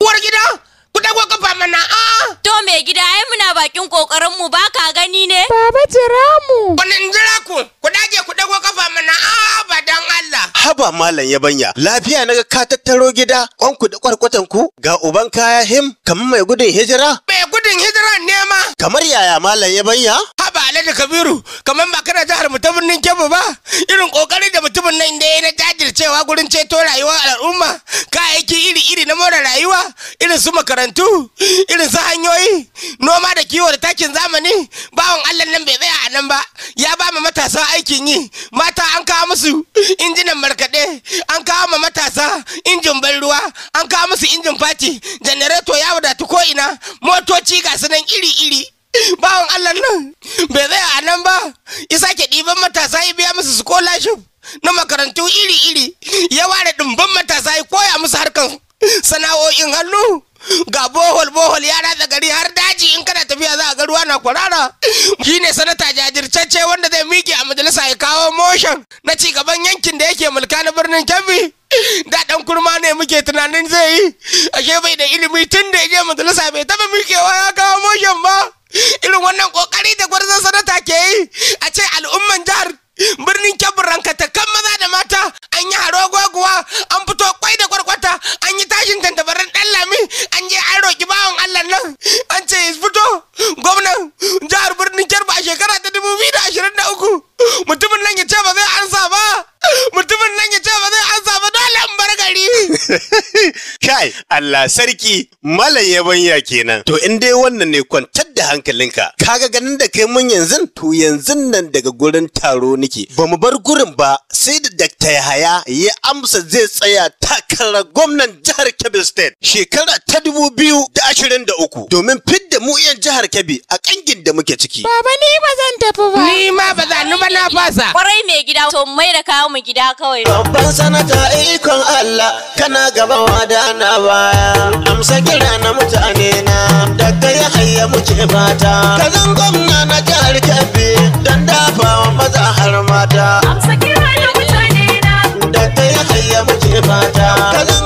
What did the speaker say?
Uwar gida, ku dago kafa mana a. To mai gida ai muna bakin kokarin mu ba ka gani ne? Baba jira mu. Wani in jira ku, ku dage ku dago kafa mana a ba dan Allah. Haba malam yabanya, lafiya naga ka tattaro gida, kwanku da kwarkwatan ku ga uban kaya him kamar mai gudun hijira? Mai gudun hijiran nema. Kamar yaya malam yabanya? Haba Alhaji Kabiru, kamar ba kana jihar mu ta birnin Kebbi ba, irin kokari da mutumin nan da ya na jajircewa gurin ceto rayuwar al'umma, kayayyaki iri-iri na more rayuwa, irin su makarantu, irin su hanyoyi, noma da kiwo da takin zamani, bawan Allah nan bai tsaya a nan ba, ya ba ma matasa aikin yi, mata an kawo musu injinan markaɗe, an kawo ma matasa injin ban ruwa, an kawo musu injin fati, janareto ya wadatu ko ina, motoci ga su nan iri-iri. bawan Allah nan bai tsaya a nan ba ya sake ɗiban matasa ya biya musu scholarship na makarantu iri-iri ya ware ɗumban matasa ya koya musu harkan sana'o'in hannu ga bohol bohol ya ratsa gari har daji in kana tafiya za a ga ruwa na kwarara shine sanata jajirtacce wanda zai miƙe a majalisa ya kawo motion na ci gaban yankin da yake mulka na birnin Kebbi da dan kurma ne muke tunanin zai yi ashe bai da ilimi tun da ya je majalisa bai taba miƙewa ya kawo motion ba irin wannan kokari da gwarzon sanata ke yi a ce al'umman jihar birnin kebbi rankata kan maza da mata an yi haro goguwa an fito kwai da kwarkwata an yi tashin tantabarin dan lami an je an roki bawan allah nan an ce ya fito gwamnan jihar birnin kebbi a shekara ta dubu biyu da ashirin da uku mutumin nan ya ce ba zai ansa ba mutumin nan ya ce ba zai ansa ba dole in bar gari Kai, Allah sarki, malam yabanya kenan. To in dai wannan ne kwantar da hankalinka. Kaga ganin da kai mun yanzu to yanzu nan daga gurin taro nake. Ba mu bar gurin ba sai da Dr. Yahaya ya amsa zai tsaya takarar gwamnan jihar Kebbi State shekara ta dubu biyu da ashirin da uku domin fidda mu yan jihar Kebbi a kangin da muke ciki. Baba ni ba zan tafi ba. ni ma ba za ni ba na fasa Kwarai mai gida to mai da kawo mu gida kawai. Babban sanata ikon Allah kana gaban wada na baya amsa kira na mutane na daga ya hayya muke fata ka zan gwamna na jihar Kebbi dan dafawa maza har mata Amsa kira da mutane na. daga ya hayya muke fata ka zan